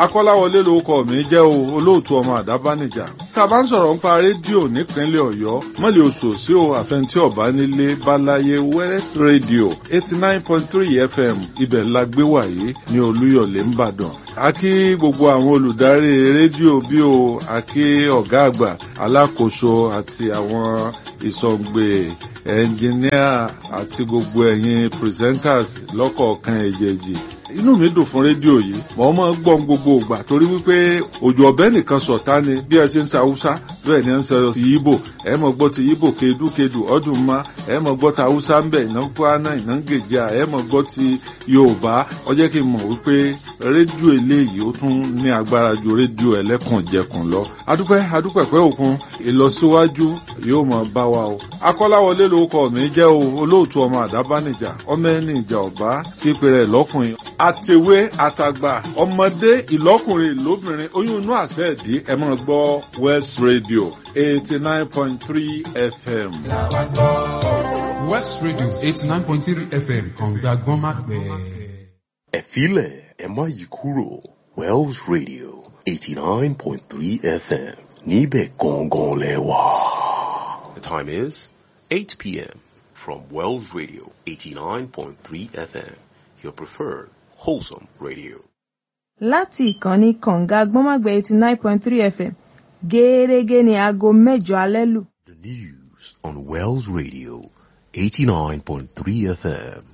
akọ́láwọlé lórúkọ mi jẹ́ o olóòtú ọmọ àdábánijà tá a bá ń sọ̀rọ̀ nípa rédíò nípínlẹ̀ ọ̀yọ́ mọ́lẹ̀ oṣù sí o àfẹntí ọ̀bá nílé balaye west radio eighty nine point three fm ibẹ̀ la gbé wàyí ní olúyọ̀lé ńbàdàn a kí gbogbo àwọn olùdarí rédíò bí o a kí ọ̀gá àgbà alákòóso àti àwọn ìsọ̀ǹgbè ẹnjìníà àti gbogbo ẹ̀yin presenters lọ́kọ̀ọ̀kan èjèèjì inú mi dùn fún rédíò yìí mọ̀ ọ́ mọ̀ ń gbọ́n gbogbo ìgbà torí wípé òjò ọ̀bẹ nìkan sọ̀tá ni bí ẹ ṣe ń sa haúsá bẹ́ẹ̀ ni ẹ ń sọ ti yíbò ẹ mọ̀ gbọ́ ti yíbò kedukedu ọdún ma ẹ mọ̀ gbọ́ ti haúsá ń bẹ̀ iná kwana iná gèjà ẹ mọ̀ gbọ́ ti yorùbá ó jẹ́ kí n mọ̀ wípé rédíò eléyìí ó tún ní agbára ju rédíò ẹlẹ́kànjẹkùn lọ adúpẹ́ adúpẹ́ pẹ́ òkun ìlọsíwájú yóò mọ̀ bá wa o akọ́láwọlé lórúkọ mi jẹ́ o olóòtú ọmọ àdábánijà ọmọ ẹni ìjà ọ̀bá tí pèrè lọ́kùnrin àtẹ̀wé àtàgbà ọmọdé ìlọ́kùnrin lóbìnrin oyún inú àṣẹ ìdí ẹ máa gbọ́ west radio eighty nine point three fm. west radio eighty nine point three fm kànga gbọ́nmápẹ́. ẹ̀fílẹ̀ ẹ má yí kúrò wells radio eighty nine point three fm níbẹ̀ gangan lẹ́wà. The time is eight p.m. from Wells Radio eighty nine point three FM your preferred wholesome radio. láti ìkànnì kànga gbọ́nmágbẹ́ eighty nine point three fm gẹ́ẹ́rẹ́gẹ́ ní aago mẹ́jọ alẹ́ lù. The news on Wells Radio eighty nine point three FM